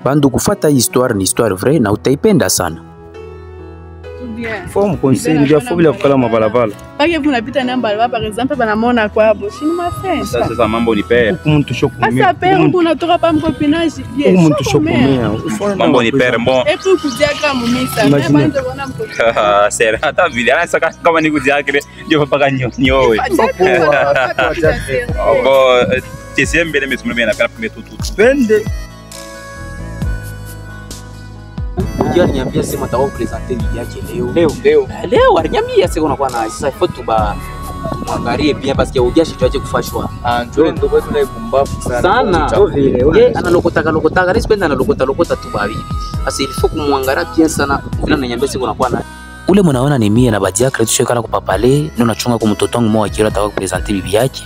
Bandu, kufata hii histoire ni histoire vrai na utaipenda sana. Fo mkonsei ndio fo bila kukala mabalabala. pake punapita na balabala par exemple banamona kwabo shini mafensa Sasa sasa mambo ni pere. Huku mtu shokumia. asa pere kunatoka pa mkopinage Huku mtu shokumia. Mambo ni pere bon. epu kudiaka mumisa Imagine. banzobona mkopinage Sera hata vile anasa kama ni kujiakire ndio paka nyowe. Bon, TCM mbele metumwe mena pera pime tutu. Pende. Ujia aliniambia sema atakuwa kupresenter bibi yake leo. Leo leo Eh, Leo aliniambia sema unakuwa na sasa ifo tuba mwangalie bien parce que ujia shi tuache kufashwa. anjole ndo kwetu na ibumbafu sana. Sana. Cha vile, Ye analokota kalokota kare sipenda analokota lokota tu babibi. Sasa ilifo kumwangalia bien sana vile ananiambia sema unakuwa na ule mnaona ni mie na badia kare tushekana kwa papale ndio nachunga kwa mtoto wangu mmoja kile atakuwa kupresenter bibi yake.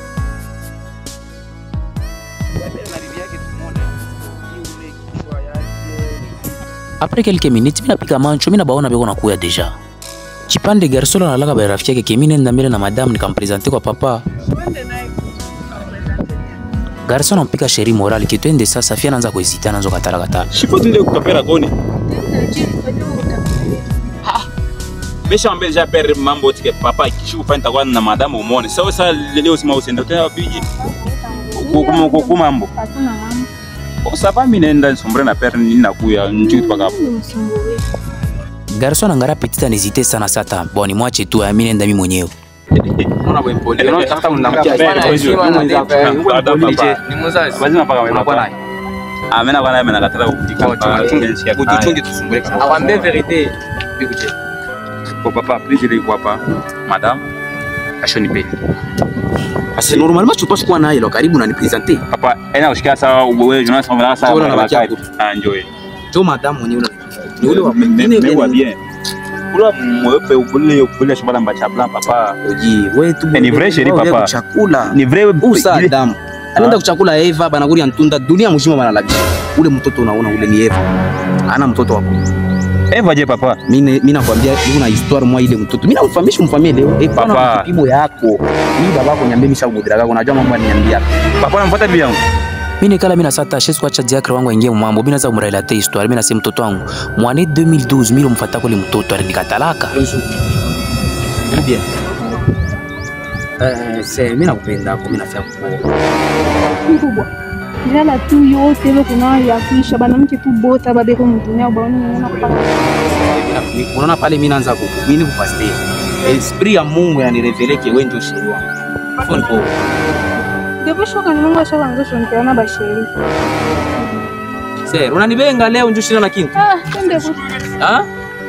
Après quelques minutes, mina pika mancho, mina baona beko nakuya deja. Chipande garçon analaka ba rafiki yake kemine nenda mbele na madame nikampresente kwa papa. Garçon anampika sheri moral kitwende sasa fia anaanza kuhesita anaanza katala katala. Shipo tunde kutapera koni. Mesha mbele ja pere mambo tike papa kishu fanta kwa na madame umone. Sawa sasa leo sima usende tena biji. Kuku kuku mambo. Osapa mimi naenda sombre na pere nina kuya njutu paka hapo. Garçon angara petite anezite sana sata. Bon ni mwache tu mimi nenda mimi mwenyewe. Unaona bwe mpole. Unaona hata mnamkia. Bana, Heshima na mwenzako. Papa, papa. Ni mzazi. Lazima paka wewe Unakuwa papa. naye. Amena kwa naye menakatala kufika. Ujichunge tusumbule. Awambie verite. Bikuje. Kwa papa, please ile kwa hapa. Madame. Ashonipe. Sasa normalement tu passes kuwa naye lo karibu na nipresenter. Papa, ena ushikia sawa wewe Jonas Famara sawa. Sio unabakia kule. Ah, enjoy. Jo madame mwenyewe ni ule wa Mewa bien. Kula mweupe ukule ukule shambala mbacha blanc papa. Oji, wewe tu. Eh, ni vrai chérie, Wewe papa. Chakula. Ni vrai Usa ile- Adamu anaenda kuchakula Eva banakuria ntunda dunia mzima banalabisha ule mtoto unaona ule ni Eva ana mtoto wako Eva je papa? mimi mimi nakwambia hiyo na histoire mwa ile mtoto mimi namfahamisha mfamie leo eh pana Papa. kipimo yako mimi babako nyambie misha kudira kako unajua mambo ananiambia Papa namfuata bibi yangu. mimi nikala mimi nasata shesu kuacha diakre wangu aingie mambo mimi naanza kumrelate histoire mimi nasema mtoto wangu mwane 2012 mimi mfata kule mtoto alinikatalaka bien eh c'est mimi nakupenda kwa mimi nafia kukuoa mkubwa ilala tu yote ile kuna ya kuisha banamke tu bota babeko mdunia baoni unaona kupata unaona pale mimi naanza kuku mimi kupaste esprit ya Mungu yanirevele wewe ndio sheri wangu phone call ndipo shoka ni Mungu ashaka nzosho nikiona basheri sir unanibenga leo ndio shina na kintu ah twende ku ah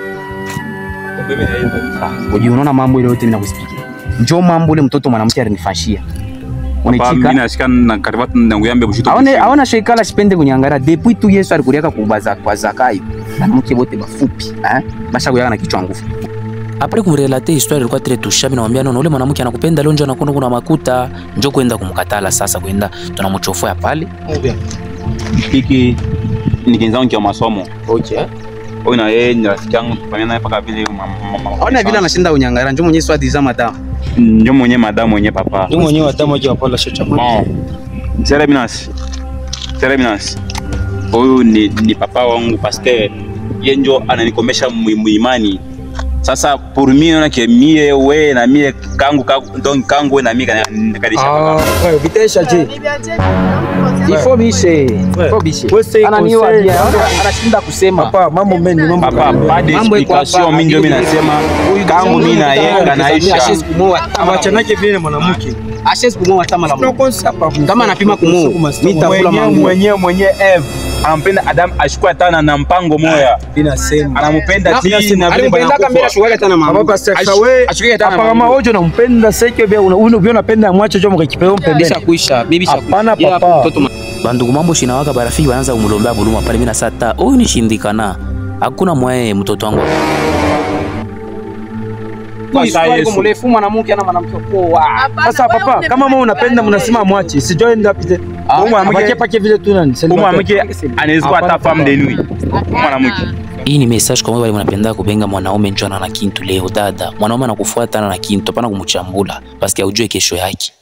Uji unaona mambo ile yote mimi nakusikia. Njoo mambo ile mtoto mwanamke alinifashia. Papa mimi Unachika. nashika na karibati na nguyambe bushito. Aone aona shekala sipende kunyangara depuis tu Yesu alikuriaka kubaza kwa zakai. Mwanamke wote bafupi, eh? Basha kuyaka na kichwa nguvu. Après kumrelate histoire ilikuwa très touchant, mimi namwambia nono, ule mwanamke anakupenda leo, njoo anakwenda kuna makuta, njoo kwenda kumkatala sasa, kwenda tunamchofoa pale. Hiki ni kenzangu kwa masomo. Okay. Huyu na yeye ni rafiki yangu tufanya naye paka vile mama. Ona vile anashinda unyangara, njoo mwenyewe swadi za madam. Ndio mwenye madamu mwenye papa. Ndio mwenyewe hatamu aje wapala shacha. Bon. Sera Minas. Sera Minas. Huyu ni, ni papa wangu pasteur. Yeye ndio ananikomesha mu- muimani. Sasa pour mimi naona ke mie we na mie kangu kangu donc kangu we na mie kana- kadisha Ah, papa. wewe vitesha je? Ifo bishe. Ouais. Ifo bishe. Wewe say Ananiwa conseil. dia, anashinda kusema. Papa, mambo mengi, mambo Papa, mengi. pas Mambo iko hapa, d'explication mimi ndio mimi nasema kangu mimi na yeye kanaisha. Ashes kumoa kama Awachanake vile na mwanamke. Ashes kumoa kama la No konsa hapa. Kama anapima kumoa, mimi nitakula Mwenyewe mangu. mwenyewe mwenyewe Eve anampenda Adam ashukua tana na mpango moya. Inasema. Anampenda ti na vile alimpendaka mbele banakufa. ashukaga tena mama. Papa Pastor Kawe. Ashukaga tena Hapa kama wote unampenda seke bia una uno bia unapenda mwache jo mkakipeo mpembeni. Bisha kuisha, bibi sha Hapana papa. Bandugu mambo shinawaka barafiki wanaanza kumulombea buluma pale mimi nasata. Huyu ni shindikana. Hakuna mwae mtoto wangu. Sasa Yesu. mrefu mwanamke ana mwanamke poa. Sasa papa, kama mwa unapenda mnasema mwache. Sijoi nda pite. Mwache pake vile tu nani. Huyu mwanamke anaweza kuwa hata femme de nuit. Huyu mwanamke. Hii ni message kwa wale wanapenda kubenga mwanaume njoo na kintu leo dada. Mwanaume anakufuata na kintu hapana kumchambula. Basi aujue kesho yake.